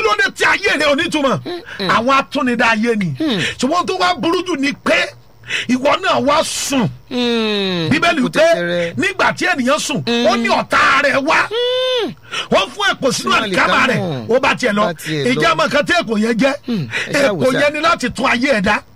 ló dé tí ayé rẹ onítùmọ̀ àwọn atúnidá ayé ni ṣùgbọ́n tó wá burú jù ni pé ìwọ náà wá sùn Hmm. bíbélì Kò pé tẹ̀tẹ̀rẹ̀. nígbà tí ènìyàn sùn ó ní ọ̀tá rẹ̀ wá wọ́n fún èpò sínú Sínú àlìkámà rẹ̀ àlìkámà. ó bá tiẹ̀ lọ Bá tiẹ̀ lọ. ìjà mọ̀ kan tí èkó yẹn jẹ́ ẹ ṣáà wò èkó sá. yẹn ni láti tún ayé ẹ̀ dá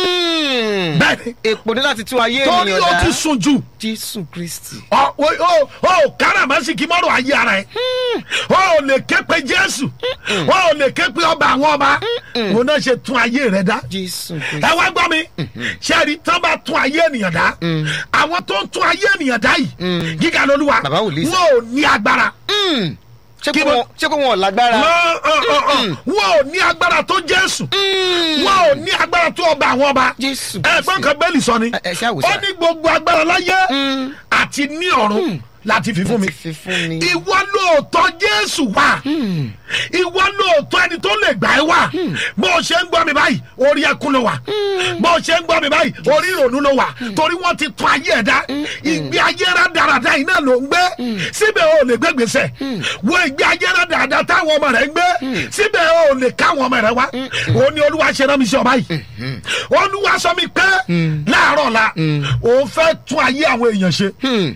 Hmm. bẹ́ẹ̀ni èpò ní láti tún ayé torí ènìyàn ó dá ti sùn jù jésù kristi. ọ o- o o káràmásìkì mọ́rọ̀ ayé ara ẹ̀ o ò lè ké pe jésù o ò lè ké pe ọba àwọn ọba òun náà ṣe tún ayé rẹ̀ dá jésù ẹ kristi. wá gbọ́ mi sẹ́ẹ̀rì tán bá tún ayé ènìyàn dá àwọn tó ń tún ayé ènìyàn dá yìí gíga lolúwa Bàbá wòlíì sà. wọn ò ní agbára Hmm. ṣé Kí kó ló- wọn ṣé kó wọn ò lágbára. Wọn- ọ- ọ- ọ, wọn ò ní agbára tó jésù wọn ò ní agbára tó ọba àwọn ọba jésù ẹgbọn kan bẹ́ẹ̀lì sọ ni Ẹ- ẹ ṣáà wò ó sà. ní gbogbo agbára láyé àti ní ọ̀run láti fi fún mi ti fi fún mi. ìwọ lóòótọ́ jésù wà ìwọ lóòótọ́ ẹni tó lè gbà ẹ́ wà bó o ṣe ń gbọ́ mi báyìí orí ẹkún ló wà bó o ṣe ń gbọ́ mi báyìí orí ìrònú ló wà torí wọ́n ti tún ayé ẹ̀ dá ìgbé ayé rádaràda yìí náà ló ń gbé síbẹ̀ o ò lè gbé gbèsè wo ìgbé ayé rádaràda táwọn ọmọ rẹ̀ ń gbé síbẹ̀ o ò lè káwọn ọmọ rẹ̀ wá o ní olúwa ṣe rán mi sí ọ báyìí olúwa sọ mi pé láàárọ̀ la òun fẹ́ tún ayé àwọn èèyàn ṣe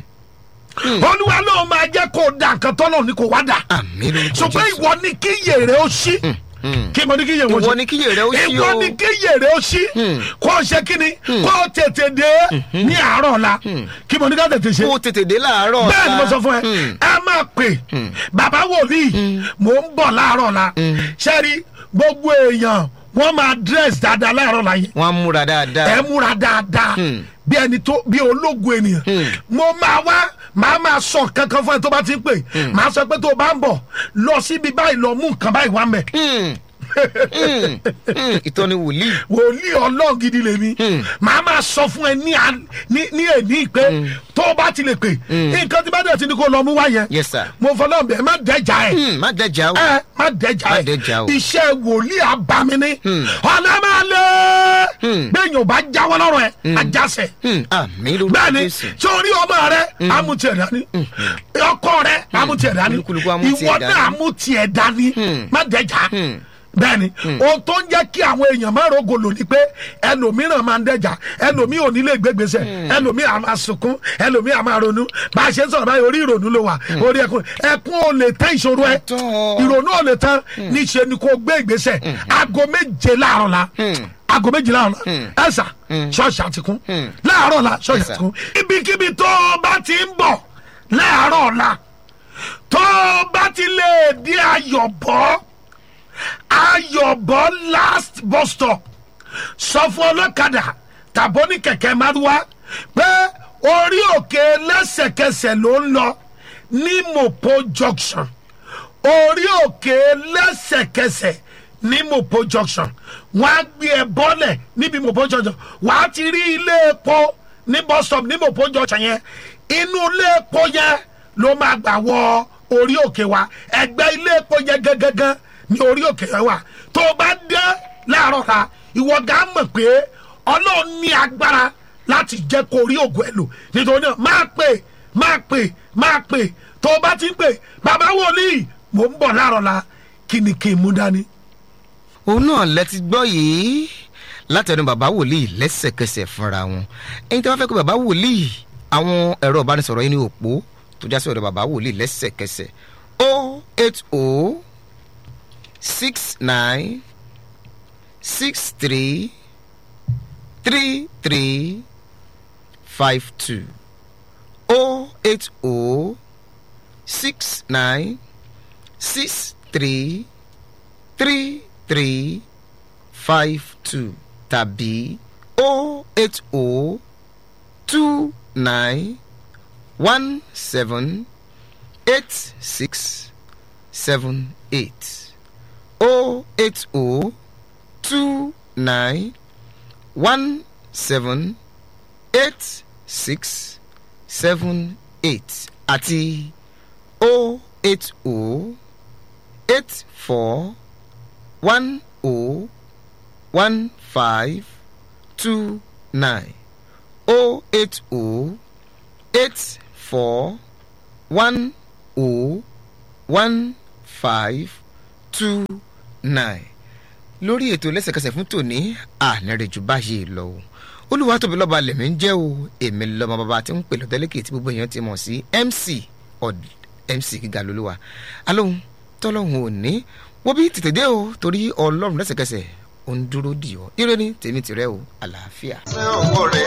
Hmm. olúwa ló máa jẹ́ kó o da nǹkan tọ́lọ̀ ní kò wá dà àmì lórúkọ ṣùgbọ́n jésù. ìwọ ni kí yèrè ó ṣí kí mo ní kí yèrè ó ṣí ìwọ ni kí yèrè ó ṣí o. ìwọ ni kí yèrè ó ṣí kó o ṣe kí ni kó o tètè dé ní àárọ̀ ọ̀la kí mo ní ká tètè ṣe kó o tètè dé láàárọ̀ bẹ́ẹ̀ ni mo ọ̀la. sọ fún ẹ Hmm. ẹ máa pè bàbá wòlíì mò ń bọ̀ láàárọ̀ ọ̀la ṣẹ́rí gbogbo èèyàn wọ́n máa dress dáadáa láàárọ̀ ọ̀la yẹn wọ́n á múra dáadáa. ẹ múra dáadáa Hmm. bí ẹni tó bí ológun ènìyàn mo máa wá màá máa sọ kankan fún ẹ tó bá ti ń pè màá sọ pé tó o bá ń bọ̀ lọ síbi báyìí lọ mú nǹkan báyìí wá mẹ́ Hmm. Hmm. Hmm. ìtọ́ni wòlíì. wòlíì ọlọ́run gidi lèmi màá máa sọ fún ẹ ní à- ní ní èní pé tó o bá ti lè pè nǹkan tí bá dẹ̀ ti ní kó lọ mú wá yẹn yes sir. mo fọlọ́ bẹ̀ má dẹ́jà ẹ̀ Hmm. má dẹjà o. ẹ má dẹ́jà Má ẹ̀ dẹ́jà o. iṣẹ́ wòlíì abamini ọ̀nà máa lé bẹ́ẹ̀ yóò bá jáwọ́ lọ́rọ̀ ẹ̀ ajásẹ̀ Hmm. àmì lórúkọ bẹ́ẹ̀ni jésù. sórí ọmọ rẹ amútiẹ̀ dání ọkọ rẹ amútiẹ̀ dání Olúkúlùkù amútiẹ̀ ìwọ dání. náà amútiẹ̀ dání má dẹ́jà Hmm. bẹ́ẹ̀ni ohun tó ń jẹ́ kí àwọn èèyàn má rogo lò ní pé ẹlòmíràn máa ń dẹ́jà ẹlòmíì ò ní lè gbégbèsè ẹlòmíì á máa sunkún ẹlòmíì á máa ronú bá a ṣe ń sọ̀rọ̀ báyìí orí ìrònú ló wà orí ẹkún ẹkún ò lè tán ìṣòro ẹ Àtọ́. ìrònú ò lè tán níṣẹ́ ni kò gbé ìgbésẹ̀ aago méje láàárọ̀ la aago méje láàárọ̀ la ẹ̀sà ṣọ́ọ̀ṣì àtikún láàárọ̀ la ṣọ́ọ̀ṣì Yes, sir. àtikún ibikíbi tó o bá ti ń bọ̀ láàárọ̀ la tó o bá ti lè di ayọ̀bọ̀ ayọ̀bọ̀ last bus stop sọ fún ọlọ́kadà tàbó ní kẹ̀kẹ́ márúwá pé orí òkè lẹ́sẹ̀kẹsẹ̀ ló ń lọ ní mopo junction orí òkè lẹ́sẹ̀kẹsẹ̀ ní mopo junction wọ́n á gbé ẹ bọ́lẹ̀ níbi mopo junction wọ́n á ti rí ilé epo ní bus stop ní mopo junction yẹn inú ilé epo yẹn ló máa gbà wọ orí òkè wa ẹgbẹ́ ilé epo yẹn gẹ́gẹ́gẹ́ ní orí òkè yẹn wà tó o bá dé láàárọ̀ ta ìwọ gà mọ̀ pé ọlọ́run ní agbára láti jẹ́ kó rí ògùn ẹ̀ lò nítorí náà máa pè máa pè máa pè tó o bá ti ń pè bàbá wòlíì mò ń bọ̀ láàárọ̀ la kí ni kí n mú dání. òun náà lẹ ti gbọ́ yìí látẹnu bàbá wòlíì lẹ́sẹ̀kẹsẹ̀ fúnra wọn ẹni tí wọ́n fẹ́ kó bàbá wòlíì àwọn ẹ̀rọ ìbánisọ̀rọ̀ yìí ní òpó tó já sí ọ̀dọ̀ bàbá wòlíì lẹ́sẹ̀kẹsẹ̀ o eight o six nine six three three three five two o eight o six nine six three three three five two tàbí o eight o two nine one seven eight six seven eight o eight o two nine one seven eight six seven eight àti o eight o eight four one o one five two nine o eight o eight four one o one five two nine lórí ètò lẹ́sẹ̀kẹsẹ̀ fún tòní ànírèjù báyìí lọ o olúwa tóbi lọ́ba lèmi ń jẹ́ o èmi lọ́mọ bàbá tí ń pè lọ́tẹ́lẹ́kì tí gbogbo èèyàn ti mọ̀ sí mc ọ̀d mc gíga lolúwa alóhùn tọ́lọ́hùn òní wọ́n bí tètè dé o torí ọlọ́run lẹ́sẹ̀kẹsẹ̀ ó ń dúró dì ọ́ ire ni tèmi tìrẹ o àlàáfíà. ṣé owó rẹ̀